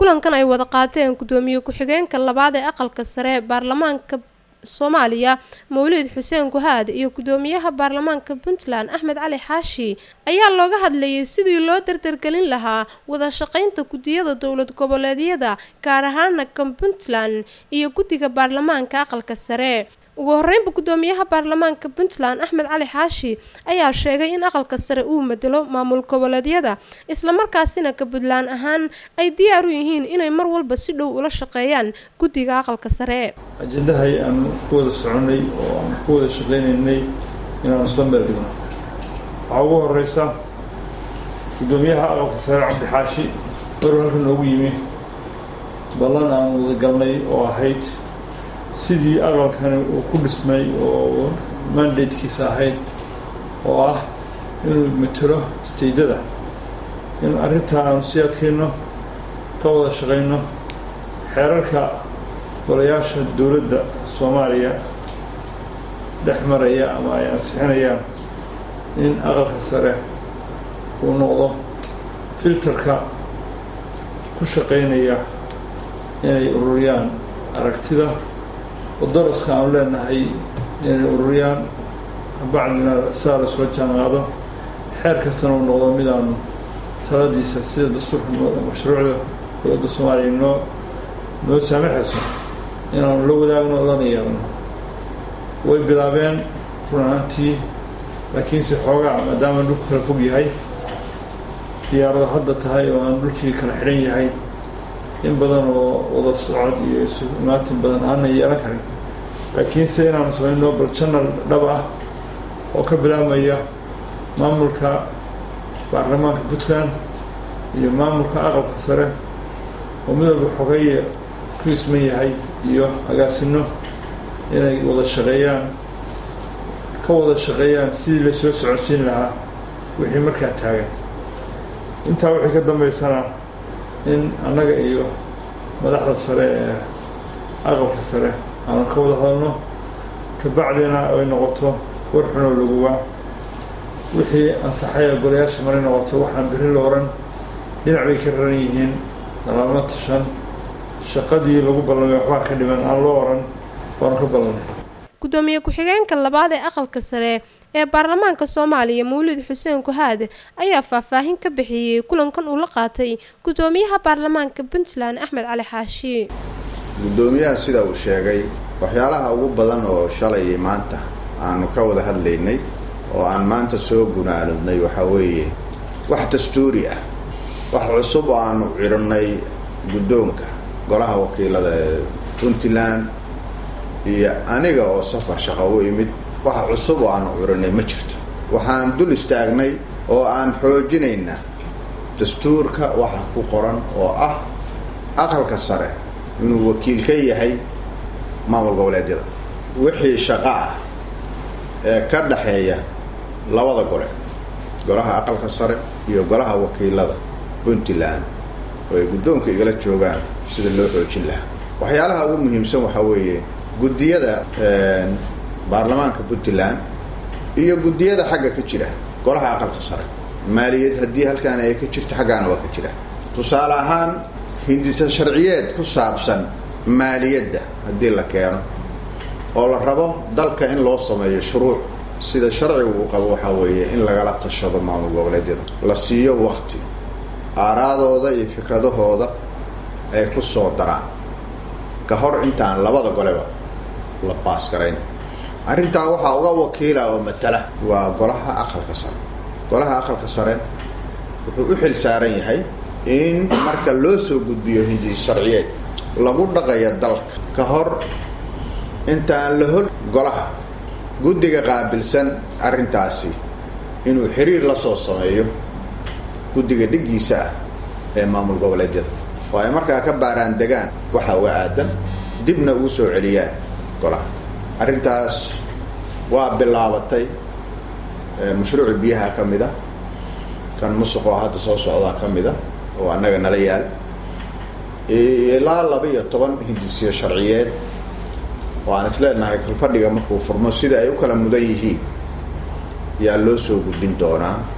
kulankan ay wada qaateen gudoomiye ku-xigeenka labaad ee aqalka sare ee baarlamaanka soomaaliya mawlid xuseen guhaad iyo gudoomiyaha baarlamaanka puntland axmed cali xaashi ayaa looga hadlayay sidii loo dardargelin lahaa wada shaqeynta guddiyada dowlad goboleedyada gaar ahaana kan puntland iyo guddiga baarlamaanka aqalka sare ugu horeynba gudoomiyaha baarlamaanka puntland axmed cali xaashi ayaa sheegay in aqalka sare uu bedelo maamul goboleedyada islamarkaasina ka puntland ahaan ay diyaar u yihiin inay mar walba si dhow ula shaqeeyaan guddiga aqalka sare ajendahay aanu ku wada soconay oo aan ku wada shaqeynaynay inaanu isla meel dhigno waxaa ugu horeysa gudoomiyaha aqalka sare cabdi xaashi maruu halka noogu yimi ballan aan wada galnay oo ahayd sidii aqalkani uu ku dhismay oo mandatekiisa ahayd oo ah inuu matelo staydada in arrintaa aanu sii adkayno ka wada shaqayno xeerarka golayaasha dowladda soomaaliya dhex maraya ama ay ansixinayaan in aqalka sare uu noqdo filterka ku shaqaynaya inay ururiyaan aragtida oo daraska aanu leenahay inay ururiyaan bacdina sidaa lasoo jaanqaado xeer kastana uu noqdo mid aanu taladiisa sida dastuurka mashruucda dowladda soomaaliya noo noo saamaxayso inaanu la wadaagno lana yeelno way bilaabeen run ahaantii laakiinse xoogaa maadaama dhulku kala fog yahay diyaarado hadda tahay oo aan dhulkii kala xidhan yahay in badan oo wada socod iyo isu imaatin badan aanan yeelan karin laakiinse inaanu samayno bal janal dhab ah oo ka bilaabmaya maamulka baarlamaanka puntland iyo maamulka aqalka sare oo mid walba xogeeye ku isman yahay iyo agaasino inay wada shaqeeyaan ka wada shaqeeyaan sidii lasoo socodsiin lahaa wixii markaa taagan intaa wixii ka dambeysana in annaga iyo madaxda sare ee aqalka sare aanu ka wada hadalno kabacdina ay noqoto war xunoo laguwaa wixii ansaxaya golayaasha maray noqoto waxaan beri la oran dhinac bay ka raran yihiin dalaamo tashan shaqadii lagu ballamay waxbaa ka dhiman aan loo oran waanu ka ballanay gudoomiye ku-xigeenka labaad ee aqalka sare ee baarlamaanka soomaaliya mawlid xuseen guhaad ayaa faahfaahin ka bixiyey kulankan uu la qaatay gudoomiyaha baarlamaanka puntland axmed cali xaashi guddoomiyaha sida uu sheegay waxyaalaha ugu badan oo shalay maanta aanu ka wada hadlaynay oo aan maanta soo gunaanudnay waxaa weeye wax dastuuri ah wax cusub oo aanu cidhinay guddoonka golaha wakiilada ee puntland iyo aniga oo safar shaqo u imid wax cusub oo aanu curinay ma jirto waxaan dul istaagnay oo aan xoojinaynaa dastuurka waxa ku qoran oo ah aqalka sare inuu wakiil ka yahay maamul goboleedyada wixii shaqo ah ee ka dhaxeeya labada gole golaha aqalka sare iyo golaha wakiilada puntland oo ay guddoonka igala joogaan sida loo xoojin lahaa waxyaalaha ugu muhiimsan waxaa weeye guddiyada baarlamaanka puntland iyo guddiyada xagga ka jira golaha aqalka sare maaliyad haddii halkaan ay ka jirto xaggaana waa ka jira tusaale ahaan hindisa sharciyeed ku saabsan maaliyadda haddii la keeno oo la rabo dalka in loo sameeyo shuruuc sida sharcigu uu qabo waxaa weeye in lagala tashado maamul goboleedyada la siiyo wakti aaraadooda iyo fikradahooda ay ku soo daraan ka hor intaan labada goleba la baas garayn arrintaa waxaa uga wakiila oo matala waa golaha aqalka sare golaha aqalka sare wuxuu u xil saaran yahay in marka loo soo gudbiyo hindi sharciyeed lagu dhaqayo dalka ka hor intaan la hol golaha guddiga qaabilsan arrintaasi inuu xiriir la soo sameeyo guddiga dhiggiisa ah ee maamul goboleedyada oo ay markaa ka baaraan degaan waxa uga aadan dibna ugu soo celiyaan golaha arrintaas waa bilaabatay mashruuci biyaha ka mid a kan musuqoo hadda soo socdaa ka mid a oo annaga nala yaal ilaa laba iyo toban hindisiyo sharciyeed oo aan isleenahay kalfadhiga markuu furmo sida ay u kala mudan yihiin yaa loo soo gudbin doonaa